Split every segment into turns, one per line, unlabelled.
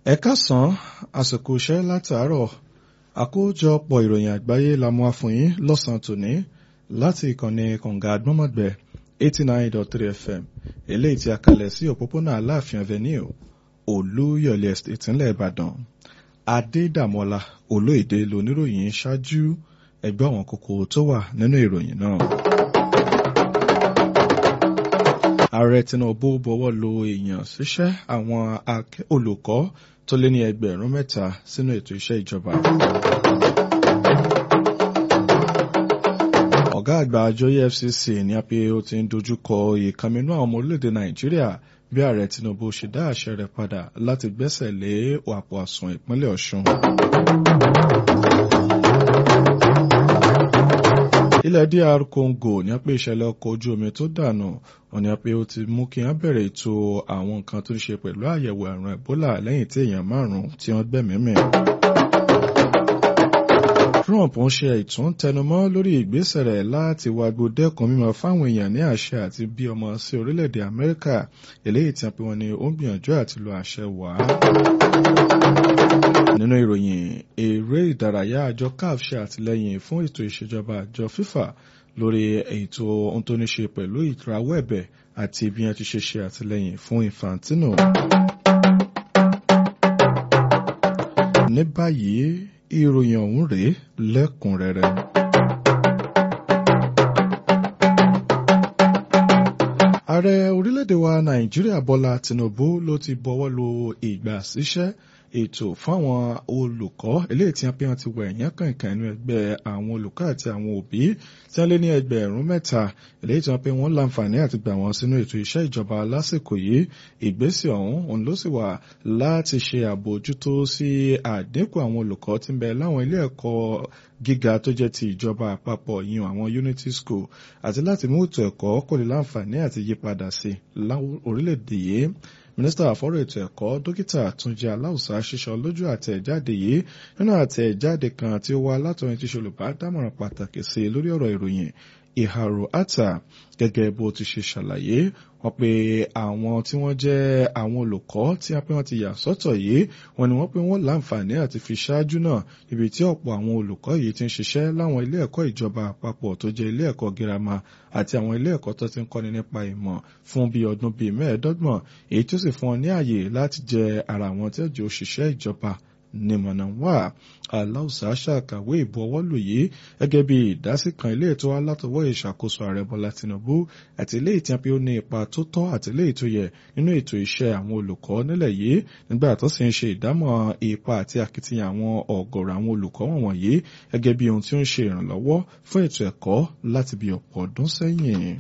ẹ káàsán àsìkò iṣẹ́ látàárọ̀ àkójọpọ̀ ìròyìn àgbáyé la mú wá fún yín lọ́sàn-án tòní láti ìkànnì kànga àgbọ́mọ̀gbẹ́ eighty nine dot three fm eléyìí tí a kalẹ̀ sí òpópónà aláàfin avenue olúyọ̀lé estate ńlẹ̀ ìbàdàn adédàmọ́lá olóyèdè lóníròyìn ṣáájú ẹgbẹ́ àwọn kókó tó wà nínú ìròyìn náà. ààrẹ tinubu bọwọ́ lu èèyàn síṣẹ́ àwọn olùkọ́ tó lé ní ẹgbẹ̀rún mẹ́ta sínú ètò iṣẹ́ ìjọba. ọ̀gá àgbà àjọ efcc ní apẹ ó ti ń dojúkọ ìkànnínú àwọn ọmọ orílẹ̀-èdè nàìjíríà bí ààrẹ tinubu ṣe dá àṣẹ rẹ̀ padà láti gbẹ́sẹ̀ lé àpò àsùn ìpínlẹ̀ ọ̀ṣun. ilẹ̀ dr congo ní apẹ ìṣẹ̀lẹ̀ ọkọ̀ ojú omi tó dànù wọ́n ní apẹ ó ti mú kí wọ́n bẹ̀rẹ̀ ètò àwọn nǹkan tó ń ṣe pẹ̀lú àyẹ̀wò àrùn ebola lẹ́yìn tí èèyàn márùn-ún tí wọ́n gbẹ̀mímì. Trump ń ṣe ìtún tẹnumọ́ lórí ìgbésẹ̀ rẹ̀ láti wágbó dẹ́kun mímọ fáwọn èèyàn ní àṣẹ àti bí ọmọ sí orílẹ̀-èdè Amẹ́ríkà eléyìí tí wọ́n ní ó ń gbìyànjú àti lo àṣẹ wá. Nínú ìròyìn eré ìdárayá àjọ CAF ṣe àtìlẹ́yìn fún ètò ìṣèjọba àjọ FIFA lórí ètò ohun tó ní ṣe pẹ̀lú ìrawọ́ ẹ̀bẹ̀ àti bí wọ́n ti ṣe ṣe àtìlẹ́yìn fún Infantino. Ní báyìí ìròyìn ọ̀hún rèé lẹ́kùnrẹ́rẹ́. ààrẹ orílẹ̀-èdè wa nàìjíríà bọ́lá tinubu ló ti bọ́wọ́ lu ìgbà síṣẹ́ ètò fáwọn olùkọ́ eléyìí tí wọ́n pé wọ́n ti wọ ẹ̀yán kankan inú ẹgbẹ́ àwọn olùkọ́ àti àwọn òbí tí wọ́n lé ní ẹgbẹ̀rún mẹ́ta eléyìí tí wọ́n pé wọ́n láǹfààní àti gbà wọ́n sínú ètò iṣẹ́ ìjọba lásìkò yìí ìgbésẹ̀ ọ̀hún òun ló sì wà láti ṣe àbójútó sí àdínkù àwọn olùkọ́ tí ń bẹ láwọn ilé ẹ̀kọ́ gíga tó jẹ́ ti ìjọba àpapọ̀ yìí àwọn unity school àti láti mú ètò ẹ̀kọ́ kò lè láǹfààní àti yípadà sí orílẹ̀-èdè yìí mínísítà àfọ́rọ̀ ètò ẹ̀kọ́ dókítà túnjí aláùsá ṣíṣọ lójú àtẹ̀jáde yìí nínú àtẹ̀jáde kan tí ó wá látọ̀rin tí ṣolùbádámọ̀ràn pàtàkì sí lórí ọ̀rọ̀ ìròyìn ìhàrò àtà gẹ́gẹ́ bó ti ṣe ṣàlàyé wọ́n pé àwọn tí wọ́n jẹ́ àwọn olùkọ́ tí wọ́n pé wọ́n ti yà sọ́tọ̀ yìí wọ́n ní wọ́n pé wọ́n láǹfààní àti fi ṣáájú náà ibi tí ọ̀pọ̀ àwọn olùkọ́ yìí ti ń ṣiṣẹ́ láwọn ilé ẹ̀kọ́ ìjọba àpapọ̀ tó jẹ́ ilé ẹ̀kọ́ girama àti àwọn ilé ẹ̀kọ́ tó ti ń kọ́ni nípa ìmọ̀ fún bí ọdún bíi mẹ́ẹ̀ẹ́dọ́gbọ̀n èyí tó sì fún wọn ní àyè láti jẹ ara àwọn tí ó jẹ́ òṣìṣẹ́ ìjọba nímọ̀nà wà aláùsá ṣàkàwé ìbuọwọ́lù yìí gẹ́gẹ́ bí ìdásí kan ilé ètò alátọwọ́ ìṣàkóso ààrẹ bọ́lá tinubu àti ilé ìtìyàn pé ó ní ipa tó tọ́ àti ilé ètò yẹ nínú ètò iṣẹ́ àwọn olùkọ́ nílẹ̀ yìí nígbà tó sì ń ṣe ìdámọ̀ ipa àti akitiyan àwọn ọ̀gọ̀rọ̀ àwọn olùkọ́ wọ̀nyí gẹ́gẹ́ bí ohun tí ó ń ṣe ìrànlọ́wọ́ fún ètò ẹ̀kọ́ láti bí ọ̀pọ̀ ọdún sẹ́yìn.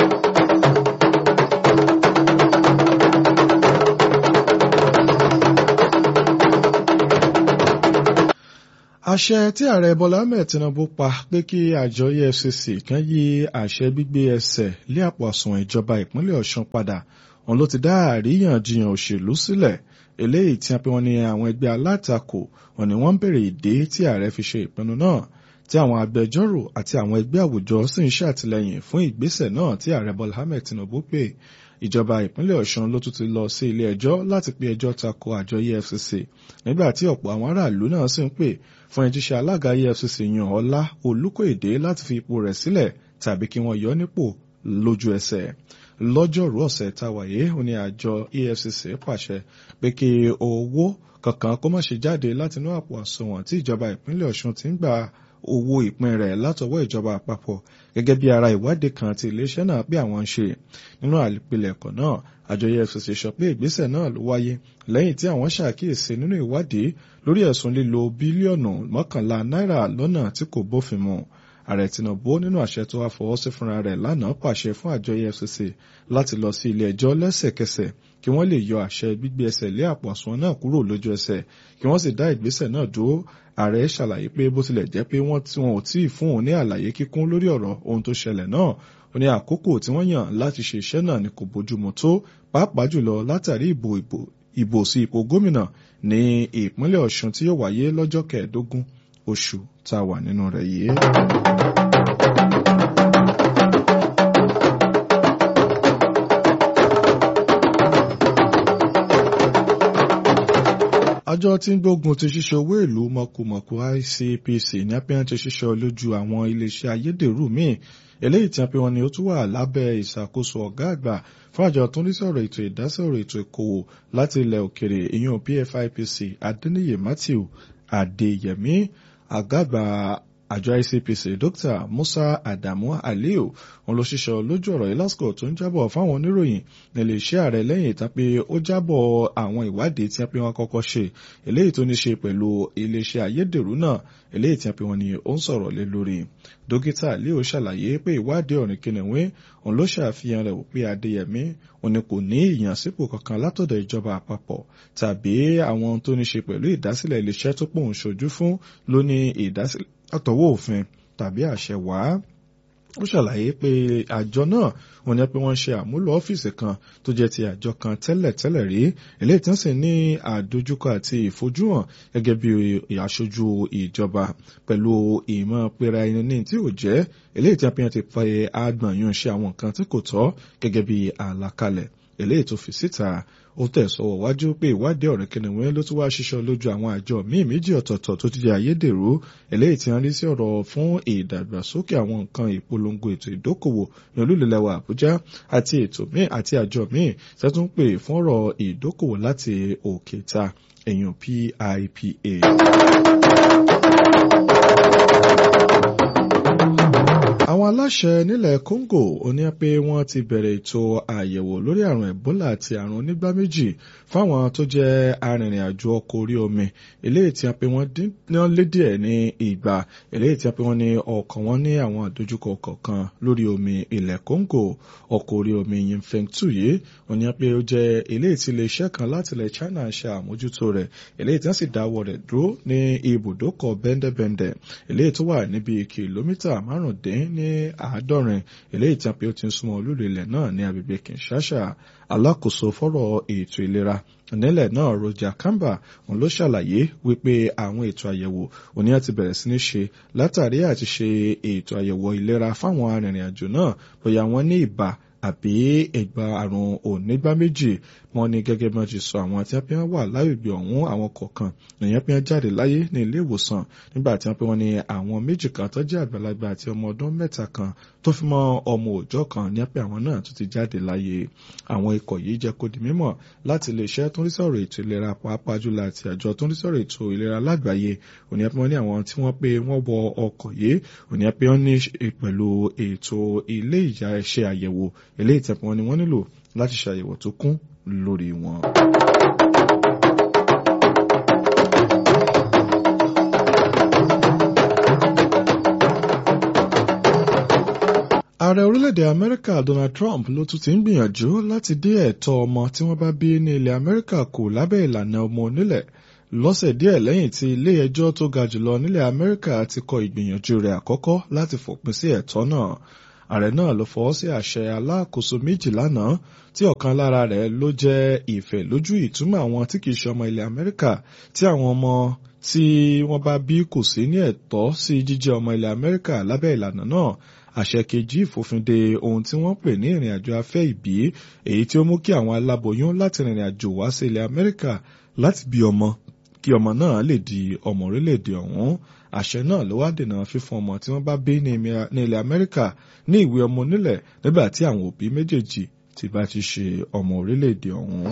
àṣẹ tí ààrẹ bọ́lá ahmed tinubu pa pé kí àjọ efcc kan yí àṣẹ gbígbé ẹsẹ̀ lé àpò àsùnwọ̀n ìjọba ìpínlẹ̀ ọ̀ṣun padà òun ló ti dá àríyànjiyàn òṣèlú sílẹ̀ eléyìí tí wọ́n ní àwọn ẹgbẹ́ alátakò wọ́n ní wọ́n ń bèrè ìdí tí ààrẹ fi ṣe ìpinnu náà tí àwọn agbẹjọ́rò àti àwọn ẹgbẹ́ àwùjọ sì ń ṣàtìlẹ́yìn fún ìgbésẹ̀ náà tí ààrẹ bọ́lá ahmed tinubu pè ìjọba ìpínlẹ̀ ọ̀ṣun ló tún ti lọ sí ilé ẹjọ́ láti pe ẹjọ́ tako àjọ efcc nígbà tí ọ̀pọ̀ àwọn aráàlú náà sì ń pè fún ẹjíṣẹ́ alága efcc yan ọlá olùkóèdè láti fi ipò rẹ̀ sílẹ̀ tàbí kí wọ́n yọ nípò lójú ẹsẹ̀ lọ́jọ́rú ọ̀sẹ̀ táwàyé ó ní àjọ efcc pàṣẹ pé kí owó kankan kó má ṣe jáde látinú àpò àsùnwọ̀n tí ìjọba ìpínlẹ̀ ọ̀ṣun ti ń gbà owó ìpín rẹ̀ látọwọ́ ìjọba àpapọ̀ gẹ́gẹ́ bí ara ìwádìí kan tí iléeṣẹ́ náà pé àwọn ń ṣe nínú àpilẹ̀kọ náà àjọ efcc sọ pé ìgbésẹ̀ náà ló wáyé lẹ́yìn tí àwọn ṣàkíyèsí nínú ìwádìí lórí ẹ̀sùn lílo bílíọ̀nù mọ́kànlá náírà lọ́nà tí kò bófin mu ààrẹ tinubu nínú àṣẹ tó wá fọwọ́ sí fúnra rẹ̀ lánàá pàṣẹ fún àjọ efcc láti lọ sí ilé ẹjọ́ lẹ́sẹ̀kẹsẹ̀ kí wọ́n lè yọ àṣẹ gbígbé ẹsẹ̀ lé àpò àsùnwọ̀n náà kúrò lójú ẹsẹ̀ kí wọ́n sì dá ìgbésẹ̀ náà dúró ààrẹ ṣàlàyé pé bó tilẹ̀ jẹ́ pé wọ́n tí wọn ò tí ì fún òun ní àlàyé kíkún lórí ọ̀rọ̀ ohun tó ṣẹlẹ̀ náà ó ní àkókò tí wọ́n yàn láti ṣe iṣẹ́ náà ni kò bójúmu tó pàápàá jùlọ látàrí ìbò ìbò ìbò sí ipò gómìnà ní ìpínlẹ̀ ọ̀ṣun tí yóò wáyé lọ́jọ́ kẹẹ̀ẹ́dógún oṣù tá a wà nínú rẹ̀ yìí. àjọ tí ń gbógun ti ṣíṣe owó ìlú mọ̀kùmọ̀kù ICPC ní apẹ́yàn ti ṣiṣẹ́ lójú àwọn iléeṣẹ́ ayédèrú míì eléyìí tí a pè wọ́n ní ó tún wà lábẹ́ ìṣàkóso ọ̀gá àgbà fún àjọ tó ń rí sọ̀rọ̀ ètò ìdásọ̀rọ̀ ètò ìkòwò láti ilẹ̀ òkèrè ìyún PFIPC Adéníyè Matthew Adéyẹmí àgbà àgbà àjọ ICPC Dr. Musa Adamu Aliyu òun ló ṣiṣẹ́ lójú ọ̀rọ̀ yìí lásìkò tó ń jábọ̀ fáwọn oníròyìn nílé iṣẹ́ ààrẹ lẹ́yìn ìtàn pé ó jábọ̀ àwọn ìwádìí tí wọ́n pe wọ́n kọ́kọ́ ṣe eléyìí tó ní ṣe pẹ̀lú iléeṣẹ́ ayédèrú náà eléyìí tí wọ́n pe wọ́n ní ó ń sọ̀rọ̀ lé lórí. dókítà Aliyu ṣàlàyé pé ìwádìí ọ̀rìn kìnìún òun ló ṣàfihàn rẹ̀ wípé Adéyẹmí òun ni kò ní ìyànsípò kankan látọ̀dọ̀ ìjọba àpapọ̀ tàbí àwọn tó ní ṣe pẹ̀lú ìdásílẹ̀ iléeṣẹ́ tó pòun ṣojú fún ló ní ìdásílẹ̀ àtọwọ́ òfin tàbí àṣẹ wàá ó ṣàlàyé pé àjọ náà wọ́n ní pé wọ́n ṣe àmúlò ọ́fíìsì kan tó jẹ́ ti àjọ kan tẹ́lẹ̀tẹ́lẹ̀ rí eléyìí tí wọ́n sì ní àdójúkọ àti ìfojúhàn gẹ́gẹ́ bí aṣojú ìjọba pẹ̀lú ìmọ̀ pera ẹni ní tí ò jẹ́ eléyìí tí wọ́n ti pẹ́ àgbọ̀nyún ṣe àwọn nǹkan tí kò tọ́ gẹ́gẹ́ bí àlàkalẹ̀ eléyìí tó fi síta ó tẹ̀sọ̀wọ̀ wájú pé ìwádìí ọ̀rẹ́ kìnìún ló tún wá ṣiṣọ́ lójú àwọn àjọ míì méjì ọ̀tọ̀ọ̀tọ̀ tó ti di ayédèrú eléyìí tí wọ́n rí sí ọ̀rọ̀ fún ìdàgbàsókè àwọn nǹkan ìpolongo ètò ìdókòwò ní olúlẹ̀lẹ̀wà Àbújá àti ètò míì àti àjọ míì tẹ́tún pè fún ọ̀rọ̀ ìdókòwò láti òkè ta èèyàn PIPA. àwọn aláṣẹ nílẹ̀ Congo oní pé wọ́n ti bẹ̀rẹ̀ ètò àyẹ̀wò lórí àrùn Ebola àti àrùn onígbá méjì fáwọn tó jẹ́ arìnrìn-àjò ọkọ̀ orí omi eléyìí tí a pé wọ́n lé díẹ̀ ní ìgbà eléyìí tí a pé wọ́n ní ọkọ̀ wọn ní àwọn àdójúkọ kọ̀ọ̀kan lórí omi ilẹ̀ Congo ọkọ̀ orí omi Yinfeng two yìí oní pé ó jẹ́ eléyìí tí iléeṣẹ́ kan láti ilẹ̀ China ṣe àmójútó rẹ̀ eléyìí tí wọ́n sì dáwọ́ rẹ̀ dúró ní ibùdókọ̀ bẹ́ndẹ̀bẹ́ndẹ̀ eléyìí tó wà níbi kìlómítà márùndín ní àádọ́rin eléyìí tí a pé ó ti ń súnmọ́ olúlu ilẹ̀ náà ní agbègbè Kinshasa alákòóso fọ́rọ̀ ètò ìlera nílẹ̀ náà Roger Kamba òun ló ṣàlàyé wípé àwọn ètò àyẹ̀wò òní àti bẹ̀rẹ̀ sí ní ṣe látàrí àti ṣe ètò àyẹ̀wò ìlera fáwọn arìnrìn-àjò náà bóyá wọ́n ní ibà àbí ẹgbà àrùn onígbá méjì wọ́n ní gẹ́gẹ́ bí wọ́n ti sọ àwọn tí wọ́n fi wà lágbègbè ọ̀hún àwọn kọ̀ọ̀kan èèyàn fi jáde láyé ní ilé ìwòsàn nígbà tí wọ́n pe wọ́n ní àwọn méjì kan tó jẹ́ àgbàlagbà àti ọmọ ọdún mẹ́ta kan tó fi mọ́ ọmọ òòjọ́ kan ní pé àwọn náà tún ti jáde láyé àwọn ikọ̀ yìí jẹ́ kó di mímọ̀ láti iléeṣẹ́ tó ń rí sọ̀rọ̀ ètò ìlera pàápàá jùlọ àti àjọ tó ń rí sọ̀rọ̀ ètò ìlera lágbàáyé òní ẹ pé wọ́n ní àwọn tí wọ́n pé wọ́n wọ ọkọ̀ yìí òní ẹ pé wọ́n ní pẹ̀lú ètò ilé ìyá ẹ̀ṣẹ̀ àyẹ̀wò eléyìí tẹ̀pọ̀ wọn ni wọ́n nílò láti ṣàyẹ̀wò tó kún lórí wọn. ààrẹ orílẹ̀-èdè amẹ́ríkà donald trump ló tún ti ń gbìyànjú láti dé ẹ̀tọ́ ọmọ tí wọ́n bá bí ní ilẹ̀ amẹ́ríkà kù lábẹ́ ìlànà ọmọ onílẹ̀ lọ́sẹ̀ díẹ̀ lẹ́yìn tí ilé ẹjọ́ tó ga jùlọ nílẹ̀ amẹ́ríkà ti kọ ìgbìyànjú rẹ̀ àkọ́kọ́ láti fòpin sí ẹ̀tọ́ náà ààrẹ náà ló fọwọ́ sí àṣẹ alákòóso méjì lánàá tí ọ̀kan lára rẹ̀ ló jẹ́ ìfẹ́ lójú ìtumọ̀ àwọn tí kìí ṣe ọmọ ilẹ̀ amẹ́ríkà tí àwọn ọmọ tí wọ́n bá bí kò sí ní ẹ̀tọ́ sí jíjẹ́ ọmọ ilẹ̀ amẹ́ríkà lábẹ́ ìlànà náà àṣẹ kejì ìfòfinde ohun tí wọ́n pè ní ìrìn àjò afẹ́ ìbí èyí tí ó mú kí àwọn aláboyún láti rìnrìn àjò wá sí ilẹ̀ amẹ́ríkà láti bí ọmọ kí ọmọ náà lè di ọmọ orílẹ̀-èdè ọ̀hún àṣẹ náà ló wá dènà fífún ọmọ tí wọ́n bá bí ní ilẹ̀ amẹ́ríkà ní ìwé ọmọ onílẹ̀ nígbà tí àwọn òbí méjèèjì ti bá ti ṣe ọmọ orílẹ̀-èdè ọ̀hún.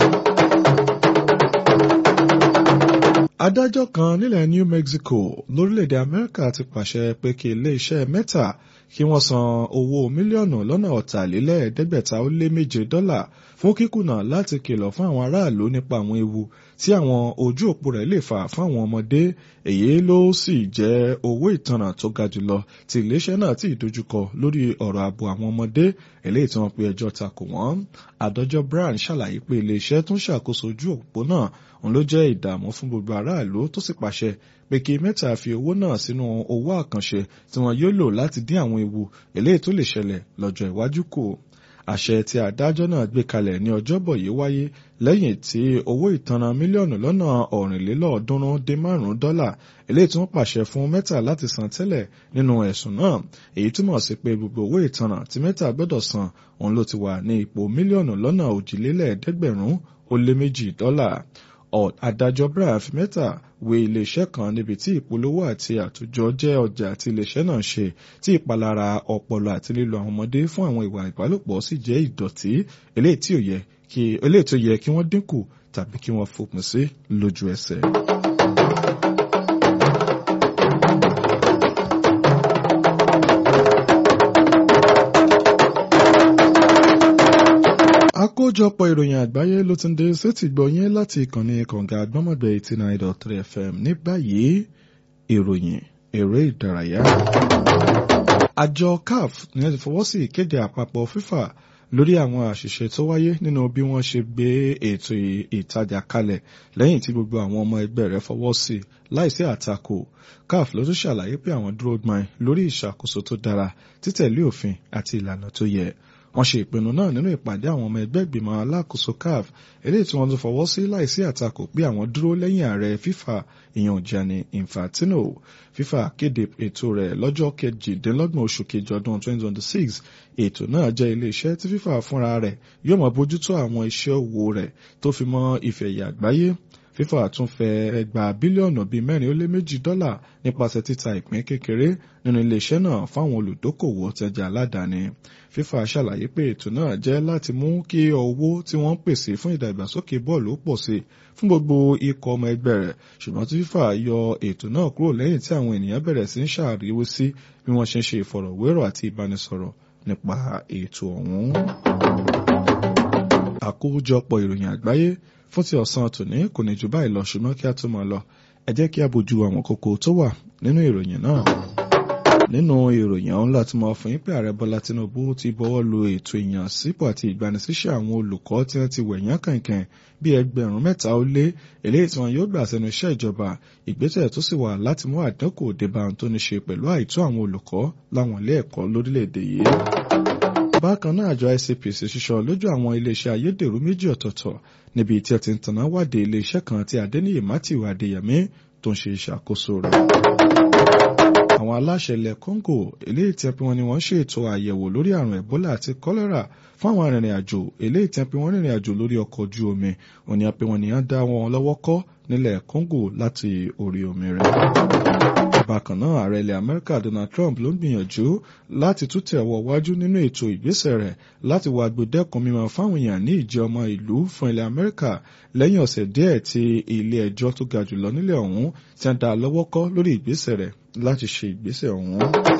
adájọ́ kan nílẹ̀ New Mexico lórílẹ̀‐èdè Amẹ́ríkà ti pàṣẹ pé kí ilé-iṣẹ́ mẹ́ta kí wọ́n san owó mílíọ̀nù lọ́nà ọ̀tàlélẹ́ẹ̀ẹ́dẹ́gbẹ̀ta ó lé méje dọ́là fún kíkùnà láti kìlọ̀ fún àwọn aráàlú nípa àwọn ewu tí àwọn ojú òpó rẹ̀ lè fà fún àwọn ọmọdé èyí ló sì jẹ́ owó ìtanràn tó ga jùlọ tí iléeṣẹ́ náà ti dojúkọ lórí ọ̀rọ̀ ààbò àwọn ọmọdé eléyìí tí wọ́n pe ẹjọ́ takò wọ́n adájọ́ Brown ṣàlàyé pé iléeṣẹ́ tó ń ṣàkóso ojú òpó náà òun ló jẹ́ ìdààmú fún gbogbo aráàlú tó sì pàṣẹ pé kí mẹ́ta fi owó náà sínú owó àkànṣe tí wọ́n yóò lò láti dín àwọn ewu eléyìí tó lè ṣẹlẹ̀ lọ́jọ́ iwájú kù àṣẹ tí adájọ́ náà gbé kalẹ̀ ní ọjọ́bọ̀ yìí wáyé lẹ́yìn tí owó ìtanràn mílíọ̀nù lọ́nà ọ̀rìnlélọ́ọ̀ọ́dúnrún dín márùn-ún dọ́là eléyìí tí wọ́n pàṣẹ fún mẹ́ta láti san tẹ́lẹ̀ nínú ẹ̀sùn náà èyí túmọ̀ sí pé gbogbo owó ìtanràn tí mẹ́ta gbọ́dọ̀ san òun ló ti wà ní ipò mílíọ̀nù lọ́nà òjìlélẹ́ẹ̀ẹ́dẹ́gbẹ̀rún ó lé méjì dọ́là adájọ́ Brian Fimeta wé iléeṣẹ́ kan níbi tí ìpolówó àti àtòjọ jẹ́ ọjà tí iléeṣẹ́ náà ṣe tí ìpalára ọpọlọ àti lílo àwọn ọmọdé fún àwọn ìwà ìbálòpọ̀ sì jẹ́ ìdọ̀tí eléyìí tí ó yẹ kí eléyìí tó yẹ kí wọ́n dínkù tàbí kí wọ́n fòpin sí lójú ẹsẹ̀. àkójọpọ̀ ìròyìn àgbáyé ló ti ń dé sétí gbọ̀nyẹ́ láti ìkànnì kànga àgbọ́mọ̀gbẹ́ eighty nine dot three fm ní báyìí ìròyìn eré ìdárayá. àjọ caf ní ti fọwọ́ sí ìkéde àpapọ̀ fífà lórí àwọn àṣìṣe tó wáyé nínú bí wọ́n ṣe gbé ètò ìtajà kalẹ̀ lẹ́yìn tí gbogbo àwọn ọmọ ẹgbẹ́ rẹ̀ fọwọ́ sí láìsí àtakò caf ló tún ṣàlàyé pé àwọn dúró gbọ́n lórí ìṣàkóso tó dára títẹ̀lé òfin àti ìlànà tó yẹ wọ́n ṣe ìpinnu náà nínú ìpàdé àwọn ọmọ ẹgbẹ́ ìgbìmọ̀ alákòóso caf eléyìí tí wọ́n tún fọwọ́ sí láìsí àtakò pé àwọn dúró lẹ́yìn ààrẹ fifa ìyàn Gianni Infantino fifa kéde ètò rẹ̀ lọ́jọ́ kejìdínlọ́gbọ̀n oṣù kejì ọdún 2026 ètò náà jẹ́ iléeṣẹ́ tí fifa fúnra rẹ̀ yóò máa bójútó àwọn iṣẹ́ òwò rẹ̀ tó fi mọ́ ìfẹ̀yà àgbáyé fífà tún fẹ́ gba bílíọ̀nù bíi mẹ́rin ó lé méjì dọ́là nípasẹ̀ títa ìpín kékeré nínú iléeṣẹ́ náà fáwọn olùdókòwò tẹja aládàáni fífà ṣàlàyé pé ètò náà jẹ́ láti mú kí owó tí wọ́n ń pèsè fún ìdàgbàsókè bọ́ọ̀lù pọ̀ sí fún gbogbo ikọ̀ ọmọ ẹgbẹ́ rẹ̀ ṣùgbọ́n tí fífà yọ ètò náà kúrò lẹ́yìn tí àwọn ènìyàn bẹ̀rẹ̀ sí ń ṣàríwó sí bí wọ́n ṣe ń ṣe ìfọ̀rọ̀wérọ̀ àti ìbánisọ̀rọ̀ nípa ètò ọ̀hún. àkójọpọ̀ ìròyìn àgbáyé fún ti ọ̀sán tòní kò ní jù báyìí lọ ṣùgbọ́n kí a tó máa lọ ẹ jẹ́ kí a bójú àwọn kókó tó wà nínú ìròyìn náà. nínú ìròyìn ọ̀hún láti mọ̀ fún yín pé ààrẹ bọ́lá tinubu ti bọ́wọ́ lu ètò ìyànsípò àti ìgbanisíṣẹ́ àwọn olùkọ́ tí wọ́n ti wẹ̀yán kànkàn bí ẹgbẹ̀rún mẹ́ta ó lé eléyìí tí wọn yóò gbà sẹ́nu iṣẹ́ ìjọba ìgbésẹ̀ tó sì wà láti mú àdínkù débà tó ní ṣe pẹ̀lú àìtó àwọn olùkọ́ láwọn ilé ẹ̀kọ́ lórílẹ̀‐èdè yìí bákan náà àjọ ICPC ṣiṣọ lójú àwọn iléeṣẹ́ ayédèrú méjì ọ̀tọ̀ọ̀tọ̀ níbi tí ẹ ti ń tanná wádìí iléeṣẹ́ kan tí Adéníyì Matthew Adéyẹmí tó ń ṣe ìṣàkóso rẹ̀. àwọn aláṣẹ ilẹ̀ Congo eléyìí tí wọ́n ní wọ́n ṣètò àyẹ̀wò lórí àrùn Ebola àti kọ́lẹ́rà fún àwọn arìnrìn àjò eléyìí tí wọ́n rìnrìn àjò lórí ọkọ̀ ojú omi òní àpè wọn nìyẹn dá wọn lọ́wọ́ kọ́ nílẹ̀ Congo láti orí omi rẹ̀ bákan náà ààrẹ ilẹ̀ amẹ́ríkà donald trump ló ń gbìyànjú láti tún tẹ̀wọ̀ wájú nínú ètò ìgbésẹ̀ rẹ̀ láti wá gbẹdẹ́kun mímọ́ fáwọn èèyàn ní ìjẹ́ ọmọ ìlú fún ilẹ̀ amẹ́ríkà lẹ́yìn ọ̀sẹ̀ díẹ̀ tí ilé ẹjọ́ tó ga jùlọ nílẹ̀ ọ̀hún ti ń dá lọ́wọ́ kọ́ lórí ìgbésẹ̀ rẹ̀ láti ṣe ìgbésẹ̀ ọ̀hún.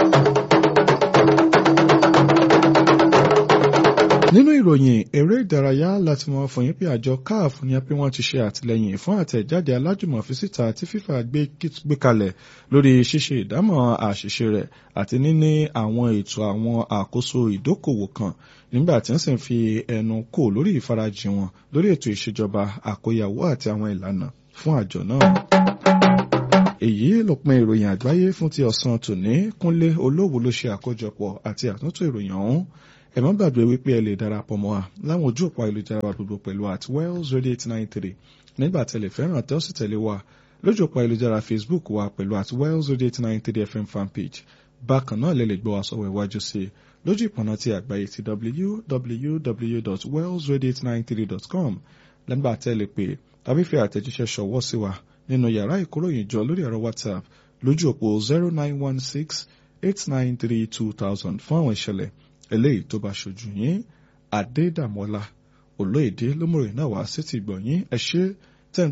nínú ìròyìn eré ìdárayá láti mọ fún yín pé àjọ caf ní pé wọ́n ti ṣe àtìlẹ́yìn fún àtẹ̀jáde alájùmọ̀ síta tí fífa gbé kalẹ̀ lórí ṣíṣe ìdámọ̀ àṣìṣe rẹ̀ àti níní àwọn ètò àwọn àkóso ìdókòwò kan nígbà tí wọ́n sì ń fi ẹnu kò lórí ìfarajìn wọn lórí ètò ìṣèjọba àkóyawó àti àwọn ìlànà fún àjọ náà èyí lópin ìròyìn àgbáyé fún ti ọ̀sán tòní kúnlé olówó ló ṣe àkójọpọ̀ àti àtúntò ìròyìn ọ̀hún ẹ má gbàgbé wípé ẹ lè darapọ̀ mọ́ wa láwọn ojú òpó ayélujára wa gbogbo pẹ̀lú at wells radio eight nine three nígbà tẹ̀lé fẹ́ràn tẹ́ ó sì tẹ̀lé wa lójú òpó ayélujára facebook wa pẹ̀lú at wells radio eight nine three fm fanpage bákan náà lè lè gbọ́ wa sọ̀rọ̀ iwájú sí i lójú ìpọ̀nà ti àgbáyé ti www.wells radio893.com lẹ́gbà tẹ́lẹ̀ pé tàbí fi àtẹ̀jíṣẹ́ ṣọwọ́ sí wa nínú yàrá ìkóròyìnjọ lórí ẹ̀rọ whatsapp lójú òpó zero nine one six eight nine three two thousand fún àwọn ìṣẹ̀lẹ̀ eléyìí tó bá ṣojú yín adédàmọ́lá olóyèdè lómòrè náà wá sí ti gbọ̀nyín ẹ ṣé